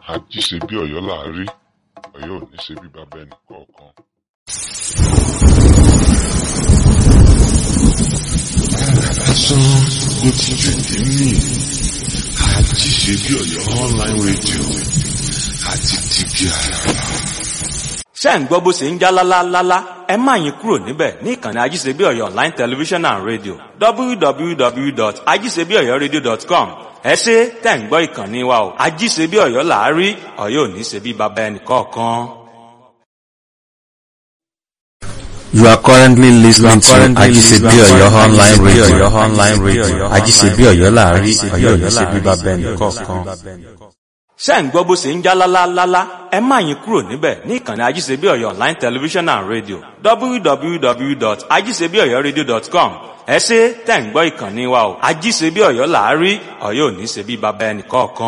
ají ṣe bí ọ̀yọ́ là á rí ọ̀yọ́ ò ní ṣe bí bàbá ẹnì kọ̀ọ̀kan. lásán ló ti jù nínú àjí ṣe bí ọ̀yọ́ online radio àti tìbí àràrà. ṣé ń gbọ́ bó ṣe ń já lálálálá ẹ má yín kúrò níbẹ̀ ní ìkànnì ajíṣebíọ̀yọ́ online television and radio www.ajíṣebíọ̀yọ́radio.com ẹ ṣe tẹ̀ ń gbọ́ ìkànnì wa o ajíṣebíọ̀yọ́ là á rí ọ̀yọ́ ò ní ṣe bí baba ẹnì kọ̀ọ̀kan. You are currently listening to currently Ajisebi listening to Oyo online Ajisebi radio. Oyo online radio. Ajisebi Oyo láàárín Ọ̀yọ́ yìí ṣe bíbá bẹ́ẹ̀ nìkọ̀ọ̀kan. ṣé ń gbọ́ bó ṣe ń já lálálálá ẹ má yín kúrò níbẹ̀ ní ìkànnì ajíṣebíọ̀yọ́ online television and radio www.ajíṣebíọ̀yọ́radio.com ẹ ṣe tẹ̀ ń gbọ́ ìkànnì wa o ajíṣebíọ̀yọ́ là á rí ọ̀yọ́ ò ní ṣe bí baba ẹnì kọ̀ọ̀kan.